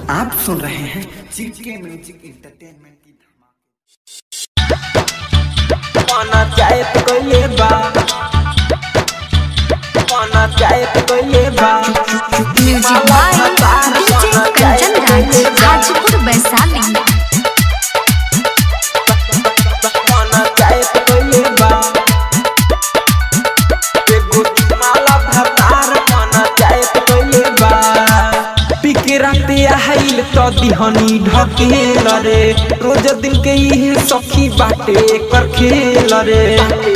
आप सुन रहे हैं चिके म्यूजिक इंटरटेनमेंट की पाना चाहे तो कोई बा पाना चाहे तो कोई बा music by DJ Kanchan Raj Hajipur Vaishali पाना चाहे तो कोई बा एगो माला भतार पाना चाहे तो कोई बा पिकराते आइल तो दिहनी ढकेल रे रोज दिन के इहे सखी बाटे कर खेल रे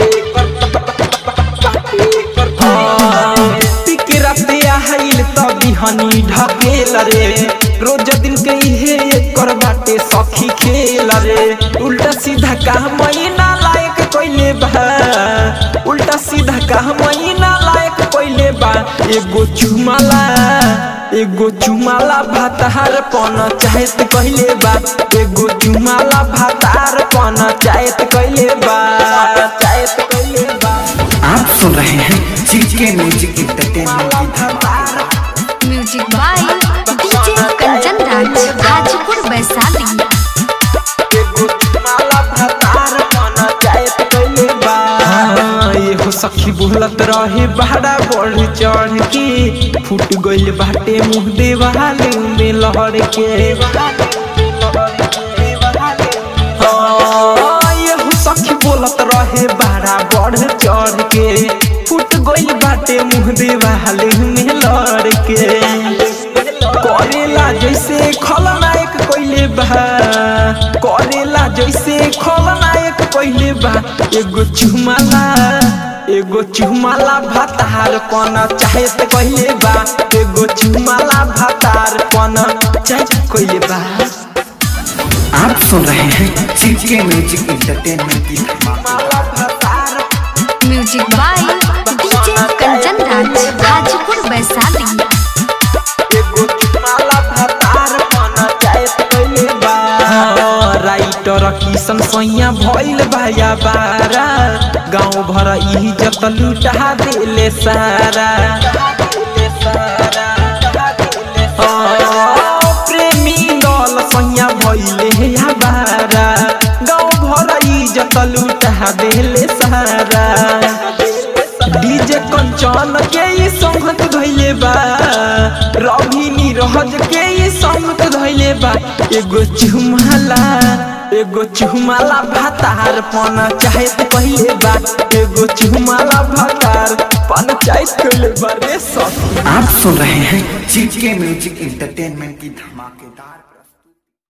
पिकराते आइल तो दिहनी ढकेल रे रोज दिन के इहे कर बाटे सखी खेल रे उल्टा सीधा का महीना लायक कोइले बा उल्टा सीधा का महीना लायक कोइले बा एगो चुमाला एगो चुमाला भातार पन चाहत कहले बा एगो चुमाला भातार पन चाहत कहले बा चाहत कहले बा आप सुन रहे हैं चिके म्यूजिक इंटरटेनमेंट की भातार music by DJ Kanchan Raj Hajipur Vaishali एगो चुमाला भातार पन चाहत कहले बा एहो सखी बोलत रहे बहरा बढ़ चढ़ के फूट गइल बाटे मुंह देवाल में लहर के हाँ, एहो सखी बोलत रहे बहरा बढ़ चढ़ के फूट गइल बाटे मुंह देवाल में लहर के करेला जैसे खलनायक कोइले बा करेला जैसे खलनायक कोइले बा एगो चुमाला एगो चुमाला भातार पन चाहे त कहिले बा एगो चुमाला भातार पन चाहे कहिले बा आप सुन रहे हैं चिके म्यूजिक इंटरटेनमेंट की माला भातार music by DJ Kanchan Raj Hajipur Vaishali एगो चुमाला भातार पन चाहे त कहिले बा राइटर किशन सैया भइल भाया बारा गाँव भर इज्जत लुटा देले सारा हाँ, प्रेमी दल सैया भइले या बारा गाँव भर इज्जत लुटा देले सारा डीजे कंचन के ई संगत धइले बा रवि नीरज के ई संगत धइले बा एगो चुमाला एगो चुमाला भातार पन चाहत कहिले बा एगो चुमाला भातार पन चाहत कहिले बा रे सब आप सुन रहे हैं चिके म्यूजिक इंटरटेनमेंट की धमाकेदार